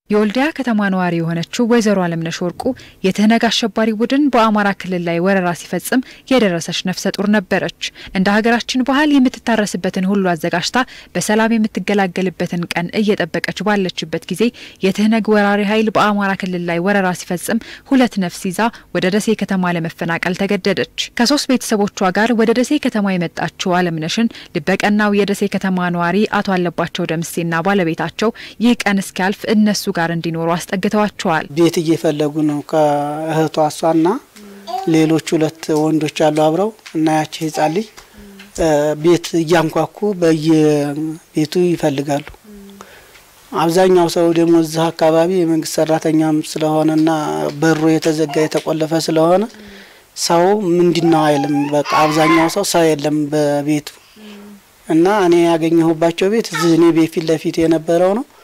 የወልዲያ ከተማ ነዋሪ የሆነችው ወይዘሮ አለምነሽ ወርቁ የትህነግ አሸባሪ ቡድን በአማራ ክልል ላይ ወረራ ሲፈጽም የደረሰች ነፍሰ ጡር ነበረች። እንደ ሀገራችን ባህል የምትታረስበትን ሁሉ አዘጋጅታ በሰላም የምትገላገልበትን ቀን እየጠበቀች ባለችበት ጊዜ የትህነግ ወራሪ ኃይል በአማራ ክልል ላይ ወረራ ሲፈጽም ሁለት ነፍስ ይዛ ወደ ደሴ ከተማ ለመፈናቀል ተገደደች። ከሶስት ቤተሰቦቿ ጋር ወደ ደሴ ከተማ የመጣችው አለምነሽን ልበቀናው የደሴ ከተማ ነዋሪ አቶ አለባቸው ደምሴና ባለቤታቸው ይህ ቀን እስኪያልፍ እነሱ ጋር እንዲኖሩ አስጠግተዋቸዋል። ቤት እየፈለጉ ነው። ከእህቷ እሷና ሌሎች ሁለት ወንዶች አሉ አብረው እና ያቺ ህጻን ልጅ ቤት እያንኳኩ በየቤቱ ይፈልጋሉ። አብዛኛው ሰው ደግሞ እዚህ አካባቢ የመንግስት ሰራተኛም ስለሆነና በሩ የተዘጋ የተቆለፈ ስለሆነ ሰው ምንድን ነው አይልም። በቃ አብዛኛው ሰው ሰው የለም በቤቱ እና እኔ ያገኘሁባቸው ቤት እዚህ እኔ ቤት ፊት ለፊት የነበረው ነው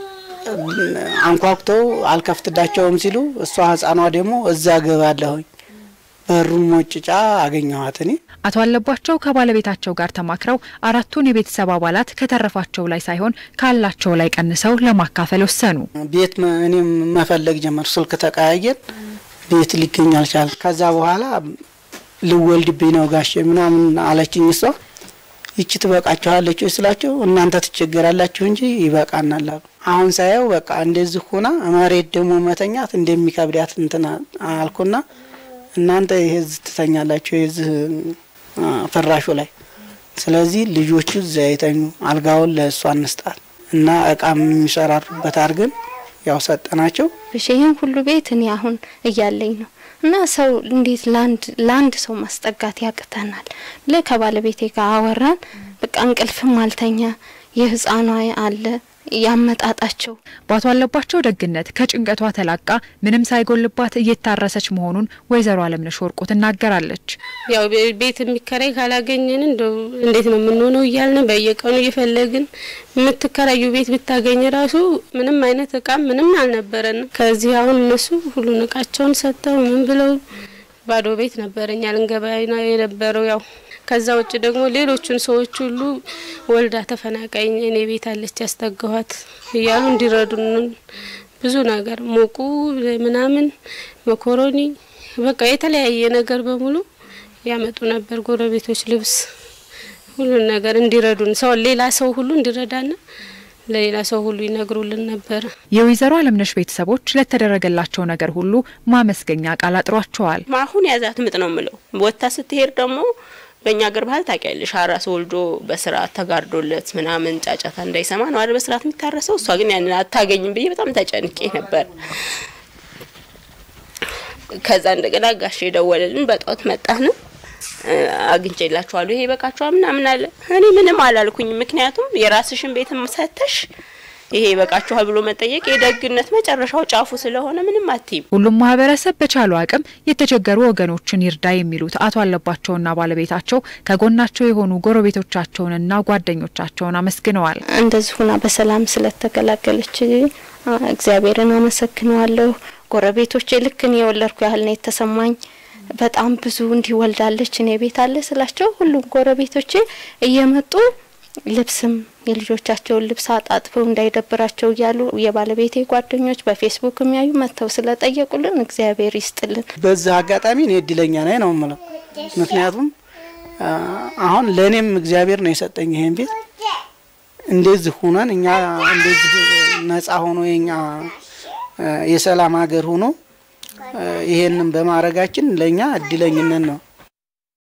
አንኳኩተው አልከፍትዳቸውም ሲሉ እሷ ህጻኗ ደግሞ እዛ ገባለሁኝ በሩን ሞጭጫ አገኘኋት። እኔ አቶ አለባቸው ከባለቤታቸው ጋር ተማክረው አራቱን የቤተሰብ አባላት ከተረፋቸው ላይ ሳይሆን ካላቸው ላይ ቀንሰው ለማካፈል ወሰኑ። ቤት እኔም መፈለግ ጀመር። ስልክ ተቀያየን። ቤት ሊገኝ አልቻል። ከዛ በኋላ ልወልድብኝ ነው ጋሼ ምናምን አለችኝ እሷ ይቺ ትበቃችኋለች ወይ ስላቸው እናንተ ትቸገራላችሁ እንጂ ይበቃናል አሉ። አሁን ሳየው በቃ እንደዚህ ሁና መሬት ደግሞ መተኛት እንደሚከብዳት እንትና አልኩና እናንተ ይሄ እዚህ ትተኛላችሁ የዚህ ፍራሹ ላይ፣ ስለዚህ ልጆቹ እዚያ የተኙ አልጋውን ለእሷ እንስጣት እና እቃም የሚሰራሩበት አድርገን ያው ሰጠናቸው። ይህን ሁሉ ቤት እኔ አሁን እያለኝ ነው እና ሰው እንዴት ለአንድ ለአንድ ሰው ማስጠጋት ያቅተናል ብለ ከባለቤቴ ጋር አወራን። በቃ እንቅልፍም አልተኛ የህፃኗ አለ ያመጣጣቸው በአቶ አለባቸው ደግነት ከጭንቀቷ ተላቃ ምንም ሳይጎልባት እየታረሰች መሆኑን ወይዘሮ አለምነሽ ወርቁ ትናገራለች። ያው ቤት የሚከራይ ካላገኘን እንደው እንዴት ነው የምንሆነው እያልን በየቀኑ እየፈለግን የምትከራዩ ቤት ብታገኝ ራሱ ምንም አይነት እቃም ምንም አልነበረን። ከዚህ አሁን እነሱ ሁሉን እቃቸውን ሰጥተው ምን ብለው ባዶ ቤት ነበረኛ ልንገባ የነበረው ያው ከዛ ውጭ ደግሞ ሌሎቹን ሰዎች ሁሉ ወልዳ ተፈናቃይ እኔ ቤት አለች ያስጠጋኋት እያሉ እንዲረዱን ብዙ ነገር ሞቁ ምናምን መኮሮኒ በቃ የተለያየ ነገር በሙሉ ያመጡ ነበር። ጎረቤቶች ልብስ፣ ሁሉን ነገር እንዲረዱን ሰው ሌላ ሰው ሁሉ እንዲረዳና ለሌላ ሰው ሁሉ ይነግሩልን ነበር። የወይዘሮ አለምነሽ ቤተሰቦች ለተደረገላቸው ነገር ሁሉ ማመስገኛ ቃል አጥሯቸዋል። አሁን ያዛት ምጥ ነው ምለው ወጥታ ስትሄድ ደግሞ በእኛ አገር ባህል ታውቂያለሽ፣ አራስ ወልዶ በስርዓት ተጋርዶለት ምናምን ጫጫታ እንዳይሰማ ነው አይደል በስርዓት የሚታረሰው። እሷ ግን ያንን አታገኝም ብዬ በጣም ተጨንቄ ነበር። ከዛ እንደገና ጋሼ ደወለልን። በጧት መጣን። አግኝቼላችኋለሁ ይሄ ይበቃችኋል ምናምን አለ። እኔ ምንም አላልኩኝ፣ ምክንያቱም የራስሽን ቤት ሰተሽ ይሄ ይበቃችኋል ብሎ መጠየቅ የደግነት መጨረሻው ጫፉ ስለሆነ ምንም አትይም። ሁሉም ማህበረሰብ በቻለው አቅም የተቸገሩ ወገኖችን ይርዳ የሚሉት አቶ አለባቸውና ባለቤታቸው ከጎናቸው የሆኑ ጎረቤቶቻቸውንና ጓደኞቻቸውን አመስግነዋል። እንደዚህ ሁና በሰላም ስለተገላገለች እግዚአብሔርን አመሰግነዋለሁ። ጎረቤቶቼ ልክ እኔ የወለድኩ ያህል ነው የተሰማኝ። በጣም ብዙ እንዲህ ወልዳለች እኔ ቤት አለ ስላቸው ሁሉም ጎረቤቶቼ እየመጡ ልብስም የልጆቻቸውን ልብስ አጣጥፈው እንዳይደብራቸው እያሉ የባለቤቴ ጓደኞች በፌስቡክ የሚያዩ መጥተው ስለጠየቁልን እግዚአብሔር ይስጥልን። በዚህ አጋጣሚ እኔ እድለኛ ነኝ ነው የምለው። ምክንያቱም አሁን ለእኔም እግዚአብሔር ነው የሰጠኝ ይሄን ቤት እንደዚህ ሁነን እኛ እንደዚህ ነጻ ሆኖ የኛ የሰላም ሀገር ሆኖ ይሄንን በማድረጋችን ለእኛ እድለኝነት ነው።